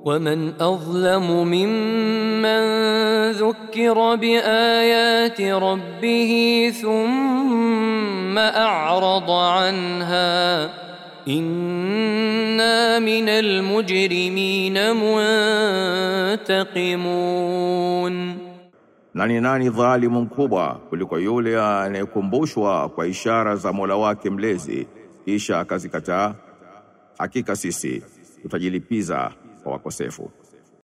ومن اظلم ممن ذكر بايات ربه ثم اعرض عنها انا من المجرمين منتقمون Na ni nani dhalimu mkubwa kuliko yule anayekumbushwa kwa ishara za Mola wake mlezi kisha akazikataa? Hakika sisi tutajilipiza kwa wakosefu.